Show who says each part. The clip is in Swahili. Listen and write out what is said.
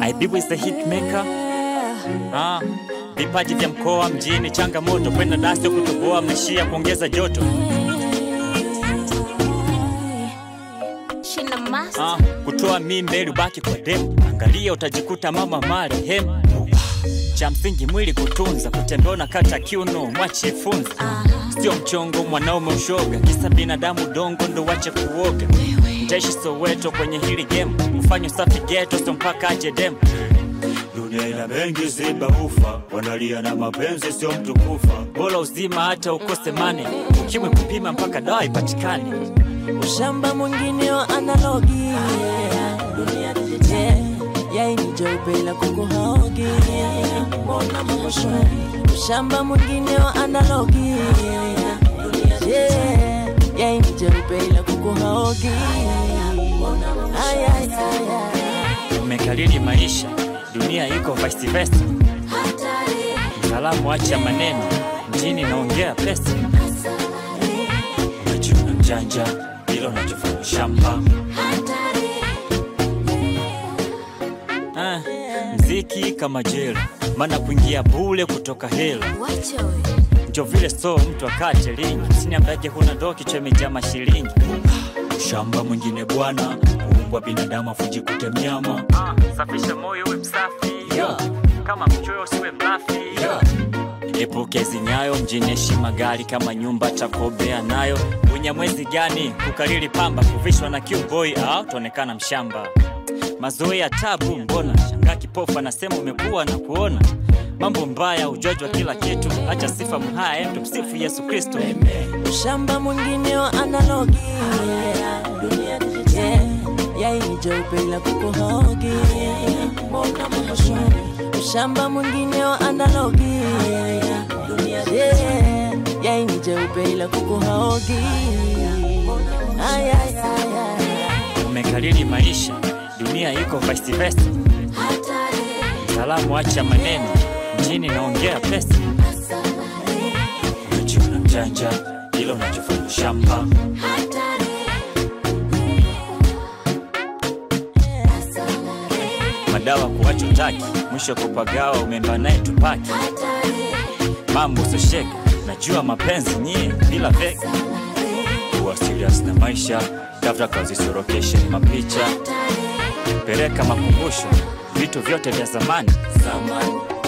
Speaker 1: Aibibu is the hit maker. Ah, vipaji vya mkoa mjini, changamoto kwenda dasi kutoboa, mnaishia kuongeza joto.
Speaker 2: Shina master.
Speaker 1: Ah, kutoa mimba ili ubaki kwa demu, angalia utajikuta mama marehemu. Cha msingi mwili kutunza, kutembea na kata kiuno, mwache funza. Sio mchongo mwanaume ushoga, kisa binadamu dongo ndo wache kuoga. Mtaishi Soweto kwenye hili game, ufanye usafi geto, sio mpaka aje demu.
Speaker 3: Dunia ina mengi ziba ufa, wanalia na mapenzi sio mtu kufa.
Speaker 1: Bora uzima hata ukose mane, ukimwi kupima mpaka dawa ipatikane.
Speaker 4: ushamba mwingine wa analogi Yeah, yaini jeupe ila kuku haogi mbona mambo shwari ushamba mwingine wa analogi Yeah, yaini jeupe ila kuku haogi Ay, ay, ay, ay.
Speaker 1: Umekalili maisha, dunia iko vice versa. Mtaalamu acha maneno, mjini naongea pesa.
Speaker 3: Unajiona mjanja, ila unachofanya shamba.
Speaker 1: Ah, mziki kama jela, maana kuingia bule kutoka hela.
Speaker 2: Wacha we.
Speaker 1: Ndio vile so mtu akate lingi, sini ambaye huna ndo kichwa imejaa mashilingi.
Speaker 3: Shamba mwingine bwana, uumbwa binadamu afuji kutemnyama.
Speaker 1: Ah, safisha moyo uwe msafi.
Speaker 3: Yeah.
Speaker 1: Kama mchoyo usiwe mlafi. Epuke zinyayo mjini, heshima gari kama nyumba takobea nayo. Unyamwezi gani kukalili pamba, kuvishwa na kiuboi au tuonekana mshamba. Mazoea tabu, mbona shangaa kipofu anasema umekuwa na kuona mambo mbaya, ujoji wa kila kitu. Acha sifa mhaya, tumsifu Yesu Kristo.
Speaker 4: ushamba mwingine wa analogi Yeah, yaini jeupe ila kuku haogi mbona mambo shwari ushamba mwingine wa analogi Yeah, yaini jeupe ila kuku haogi Ay, ay, ay, ay.
Speaker 1: Umekalili maisha, dunia iko vice versa. Salamu acha maneno, mjini naongea pesa.
Speaker 3: Unajiona mjanja, ila unachofanya shamba.
Speaker 1: Madawa kuwacha utaki, mwisho kupagawa, umemba naye tupaki. Mambo sosheka, najua mapenzi nyie bila vega.
Speaker 3: Kuwa serious na maisha, tafuta kazi sorokeshe mapicha.
Speaker 1: Peleka makumbusho, vitu vyote vya zamani.
Speaker 3: Zamani